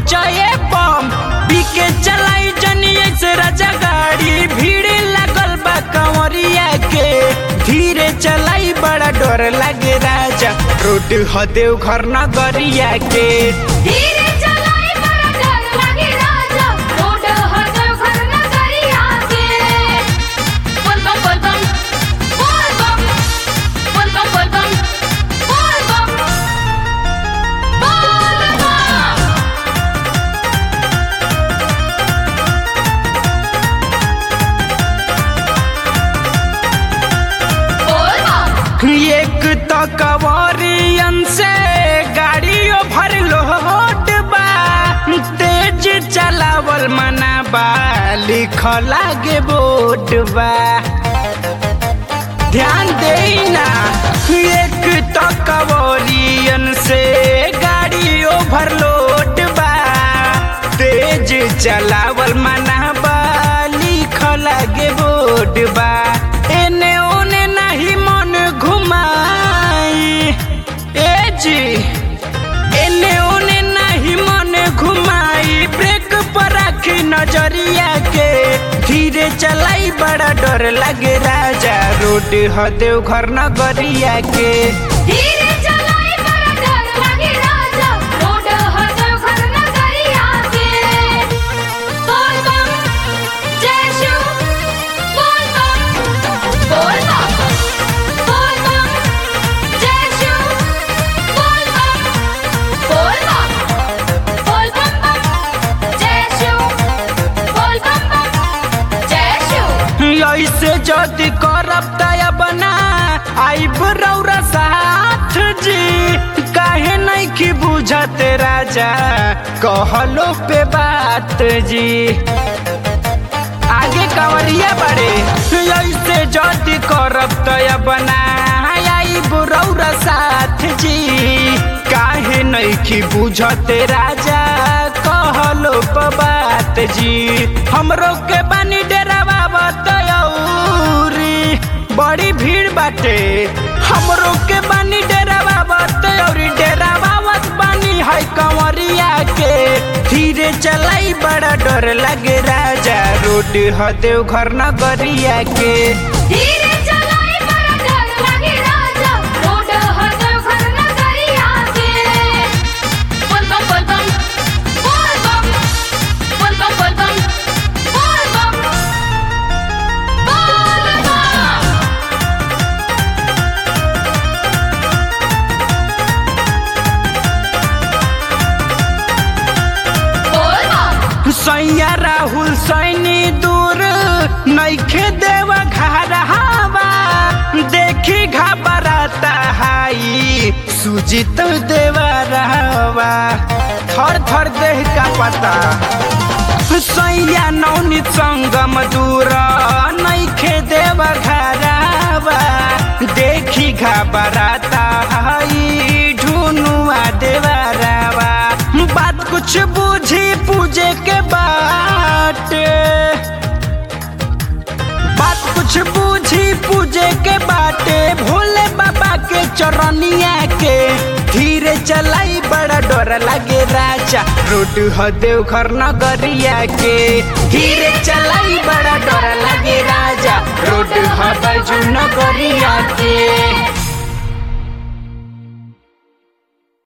बचाए बम पीके चलाई जनिए से राजा गाड़ी भीड़ लगल बा कंवरिया के धीरे चलाई बड़ा डर लगे राजा रोड हदेव घर नगरिया के धीरे चलाई बड़ा डर लागे राजा रोड हर घर नगरिया के बोल बम बोल बम बोल बम बोल बम बोल बम बोल बम बोल बम बोल बम एक तो कवरियन से गाड़ियों भर लोड बा तेज चलावल मना बा लिख लागे बोर्ड बा ध्यान देना एक तो कवरियन से गाड़ी ओवरलोड बा तेज चलावल मना बा लिख लागे बोर्ड बा एने ओने नहीं मन घुमाई ए जी एने ओने नहीं मन घुमाई ब्रेक पर रखी नजरिया के धीरे चलाई बड़ा डर लगे राजा रोड हदेव घर नगरिया के धीरे चलाई बड़ा डर लागे राजा रोड हर घर नगरिया के बोल बम जय शिव बोल बम बोल बम बोल बम जय शिव बोल बम बोल बम बोल बम बम जय शिव बोल बम बम जय शिव ऐसे जदि करब दया बना आइब रौरा साथ जी काहे नहीं की बुझत राजा कहलो पे बात जी आगे कंवरिया बड़े ऐसे जदि करब दया बना आइब रौरा साथ जी काहे नहीं की बुझत राजा कहलो पे बात जी हमरो के बानी डेरावा बतौरी बड़ी भीड़ बाटे हमरो के बानी डेरावा बतौरी डेरावा वत बानी है कंवरिया के धीरे चलाई बड़ा डर लगे राजा रोड हदेव घर नगरिया के धीरे चलाई बड़ा डर लागे राजा रोड हर घर नगरिया के बोल बम बोल बम बोल बम बोल बम बोल बम बोल बम बोल बम बोल बम सैया राहुल सैनी दूर नैखे देव घर हवा देखी घबराता हाई सुजित देव रहवा थर थर देह का पता सैया नौनित संगम दूर नैखे देव घरवा देखी घबराता हाई ढूनुआ देवरवा बात कुछ बूझी पूजे के बाटे बात कुछ बूझी पूजे के बाटे भोले बाबा के चरनिया के धीरे चलाई बड़ा डर लगे राजा रोड हदेव घर नगरिया के धीरे चलाई बड़ा डर लगे राजा रोड हदजू नगरिया के